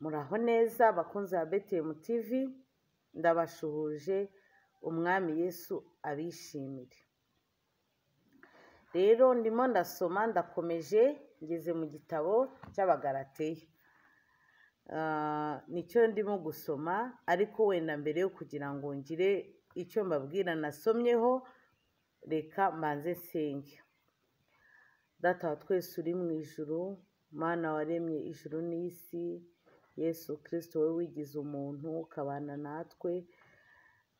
Muraho neza bakunzi ba Betiyemu TV, ndabasuhuje umwami Yesu abishimire. Rero ndimo ndasoma ndakomeje ngeze mu gitabo cy'Abagalateya. Ah, nicyo ndimo gusoma ariko wenda mbere yo kugira ngo ngire icyo mbabwira nasomyeho reka mbanze nsenge. Data wa twese uri mu ijuru, Mana waremye ijuru n'isi, Yesu Kristo wowe wigize umuntu ukabana natwe,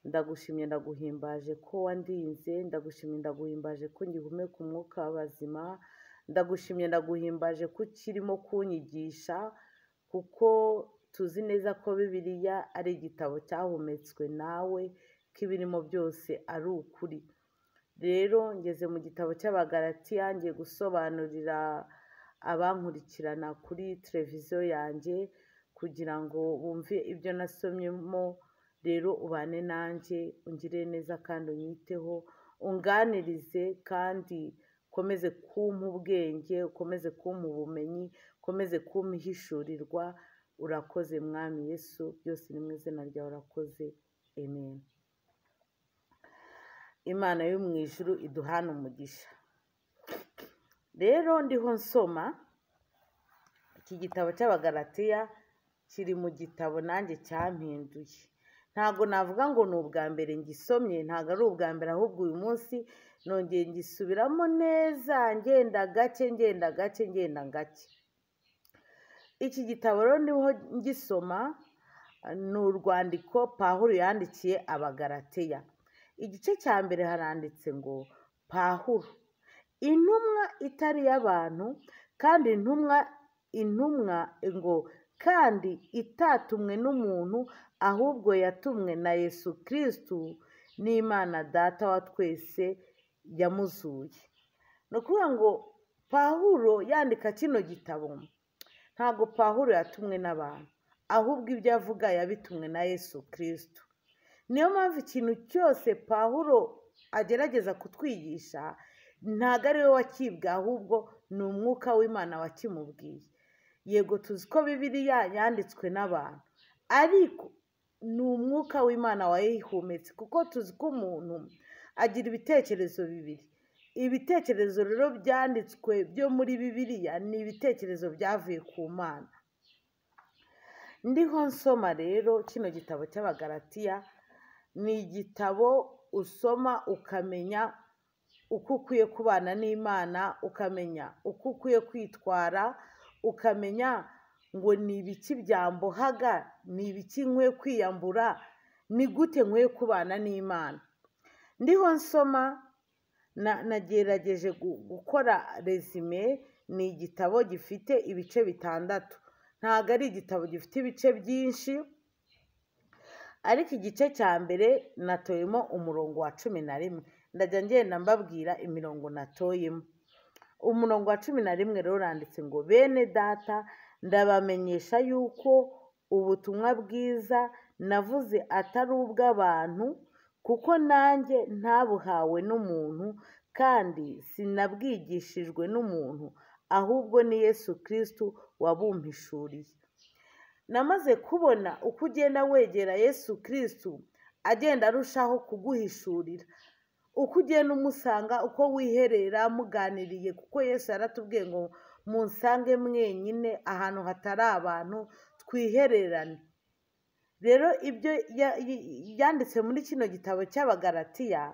ndagushimye ndaguhimbaje ko wandinze, ndagushimye ndaguhimbaje ko ngihumeka umwuka w'abazima, ndagushimye ndaguhimbaje ko ukirimo kunyigisha, kuko tuzi neza ko Bibiliya ari igitabo cyahumetswe nawe, ko ibirimo byose ari ukuri. Rero ngeze mu gitabo cy'Abagalatiya ngiye gusobanurira abankurikirana kuri televiziyo yanjye kugira ngo bumve ibyo nasomyemo, rero ubane nanjye ungire neza kandi unyiteho, unganirize kandi ukomeze kumpa ubwenge, ukomeze kumpa ubumenyi, ukomeze kumpa ihishurirwa, urakoze mwami Yesu, byose ni mu izina ryawe urakoze, amen. Imana yo mu ijuru iduhane umugisha. Rero ndiho nsoma, iki gitabo cy'Abagalatiya kiri mu gitabo nanjye cyampinduye. Ntabwo navuga ngo ni ubwa mbere ngisomye, ntabwo ari ubwa mbere ahubwo uyu munsi nongeye ngisubiramo neza ngenda gake ngenda gake ngenda gake. Iki gitabo rero ndiho ngisoma ni urwandiko Pawulo yandikiye Abagalateya. Igice cya mbere haranditse ngo Pawulo intumwa itari iy'abantu kandi intumwa intumwa ngo kandi itatumwe n'umuntu ahubwo yatumwe na Yesu Kristo n'Imana Data wa twese yamuzuye. Ni ukuvuga ngo Pawulo yandika kino gitabo ntabwo Pawulo yatumwe n'abantu ahubwo ibyo avuga yabitumwe na Yesu Kristo. Niyo mpamvu ikintu cyose Pawulo agerageza kutwigisha ntabwo ari we wakibwe ahubwo ni umwuka w'Imana wakimubwiye. Yego tuzi ko Bibiliya yanditswe n'abantu ariko ni umwuka w'Imana wayihumetse kuko tuzi ko umuntu agira ibitekerezo bibiri. Ibitekerezo rero byanditswe byo muri Bibiliya ni ibitekerezo byavuye ku Mana. Ndiho nsoma rero kino gitabo cy'Abagalatiya ni igitabo usoma ukamenya uko ukwiye kubana n'Imana, ukamenya uko ukwiye kwitwara, ukamenya ngo ni ibiki byambohaga, ni ibiki nkwiye kwiyambura, ni gute nkwiye kubana n'Imana. Ndiho nsoma na- nagerageje gu- gukora resume, ni igitabo gifite ibice bitandatu. Ntabwo ari igitabo gifite ibice byinshi, ariko igice cya mbere natoyemo umurongo wa cumi na rimwe ndajya ngenda mbabwira imirongo natoyemo umurongo wa cumi na rimwe rero uranditse ngo bene data ndabamenyesha yuko ubutumwa bwiza navuze atari ubw'abantu kuko nanjye ntabuhawe n'umuntu kandi sinabwigishijwe n'umuntu ahubwo ni Yesu Kristo wabumpishuriye namaze kubona uko ugenda wegera Yesu Kristo agenda arushaho kuguhishurira uko ugenda umusanga uko wiherera muganiriye kuko Yesu yaratubwiye ngo munsange mwenyine ahantu hatari abantu twihererane rero ibyo ya- y- yanditse muri kino gitabo cy'abagaratiya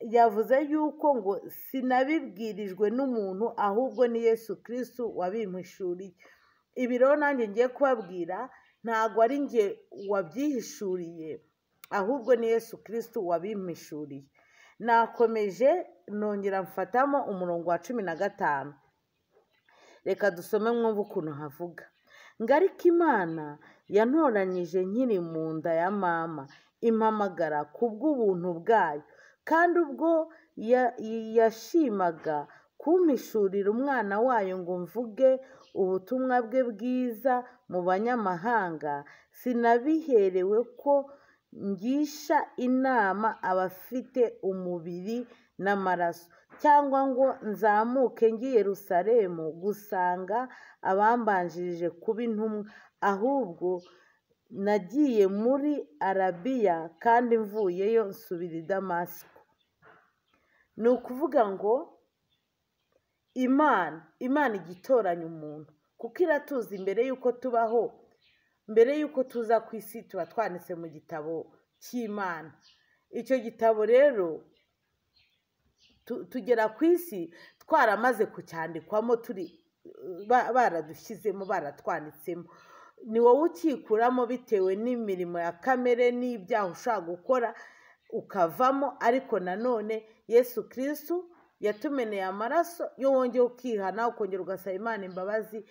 yavuze yuko ngo sinabibwirijwe n'umuntu ahubwo ni Yesu Kristo wabimpishuriye ibi rero nanjye ngiye kubabwira ntabwo ari njye wabyihishuriye ahubwo ni Yesu Kristo wabimpishuriye nakomeje nongera mfatamo umurongo wa cumi na gatanu reka dusome mwumve ukuntu havuga ngo ariko imana yantoranyije nkiri mu nda ya mama impamagara ku bw'ubuntu bwayo kandi ubwo ya- yashimaga kumpishurira umwana wayo ngo mvuge ubutumwa bwe bwiza mu banyamahanga sinabiherewe ko ngisha inama abafite umubiri n'amaraso cyangwa ngo nzamuke ngi yerusalemu gusanga abambanjirije kuba intumwa ahubwo nagiye muri arabiya kandi mvuyeyo nsubira i damasiko ni ukuvuga ngo imana imana ijya itoranya umuntu kuko iratuzi mbere y'uko tubaho mbere y'uko tuza ku isi tuba twanditse mu gitabo cy'imana icyo gitabo rero tugera ku isi twaramaze kucyandikwamo turi baradushyizemo baratwanditsemo ni wowe ukikuramo bitewe n'imirimo ya kamere n'ibyaha ushaka gukora ukavamo ariko nanone yesu kirisitu yatumeneye amaraso iyo wongeye ukihana ukongera ugasaba imana imbabazi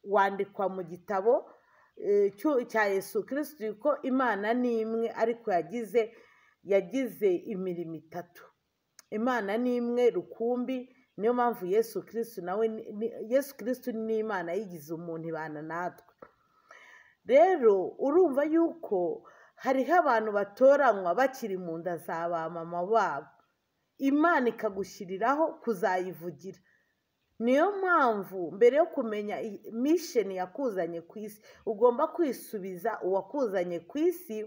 wandikwa mu gitabo cya yesu kirisitu ko imana ni imwe ariko yagize yagize imirimo itatu imana ni imwe rukumbi niyo mpamvu yesu kirisitu nawe yesu kirisitu ni imana yigize umuntu ibana natwe rero urumva yuko hariho abantu batoranywa bakiri mu nda za ba mama babo imana ikagushyiriraho kuzayivugira niyo mpamvu mbere yo kumenya misheni yakuzanye ku isi ugomba kwisubiza uwakuzanye ku isi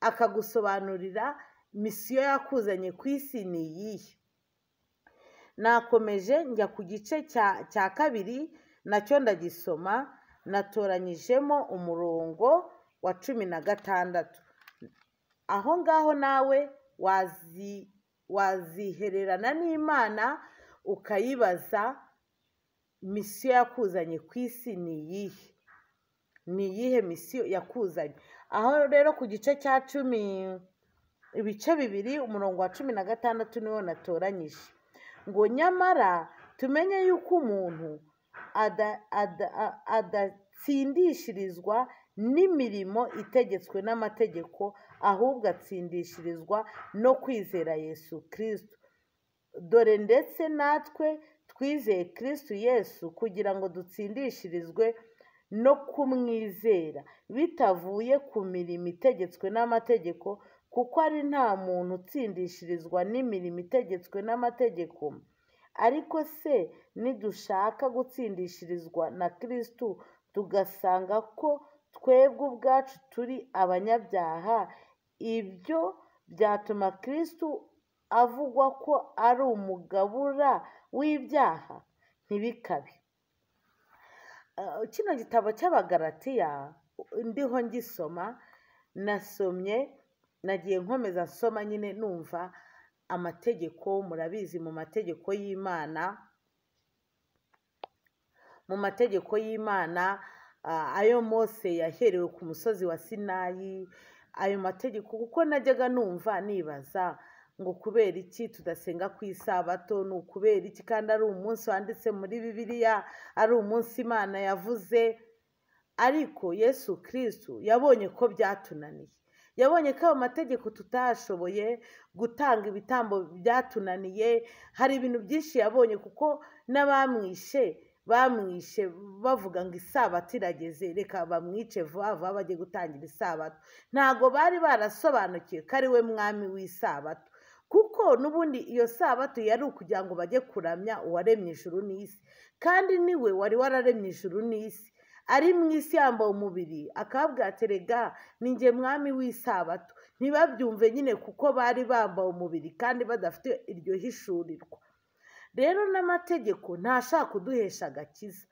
akagusobanurira misiyo yakuzanye ku isi ni iyihe nakomeje njya ku gice cya kabiri nacyo ndagisoma natoranyijemo umurongo wa cumi na gatandatu aho ngaho nawe wazihererana n'imana ukayibaza misiyo yakuzanye ku isi ni iyihe ni iyihe misiyo yakuzanye aho rero ku gice cya cumi ibice bibiri umurongo wa cumi na gatandatu niwo natoranyije ngo nyamara tumenye yuko umuntu adatsindishirizwa n'imirimo itegetswe n'amategeko ahubwo atsindishirizwa no kwizera yesu kirisitu dore ndetse natwe twizeye kirisitu yesu kugira ngo dutsindishirizwe no kumwizera bitavuye ku mirimo itegetswe n'amategeko kuko ari nta muntu utsindishirizwa n'imirimo itegetswe n'amategeko ariko se nidushaka gutsindishirizwa na kirisitu tugasanga ko twebwe ubwacu turi abanyabyaha ibyo byatuma kirisitu avugwa ko ari umugabura w'ibyaha ntibikabe kino gitabo cy'abagaratiya ndiho ngisoma nasomye nagiye nkomeza nsoma nyine numva amategeko murabizi mu mategeko y'imana mu mategeko y'imana ayo mose yaherewe ku musozi wa sinayi ayo mategeko kuko najyaga numva nibaza ngo kubera iki tudasenga ku isabato ni ukubera iki kandi ari umunsi wanditse muri bibiliya ari umunsi imana yavuze ariko yesu kirisitu yabonye ko byatunaniye yabonye ko ayo mategeko tutashoboye gutanga ibitambo byatunaniye hari ibintu byinshi yabonye kuko n'abamwishe bamwishe bavuga ngo isabato irageze reka bamwice vuba vuba bajye gutangira isabato ntabwo bari barasobanukiwe ko ari we mwami w'isabato kuko n'ubundi iyo sabato yari ukugira ngo bajye kuramya uwaremye ijuru n'isi kandi niwe wari wararemye ijuru n'isi ari mu isi yambaye umubiri akabwaterega ninjye mwami w'isabato ntibabyumve nyine kuko bari bambaye umubiri kandi badafite iryo hishurirwa rero n'amategeko ntashaka kuduhesha agakiza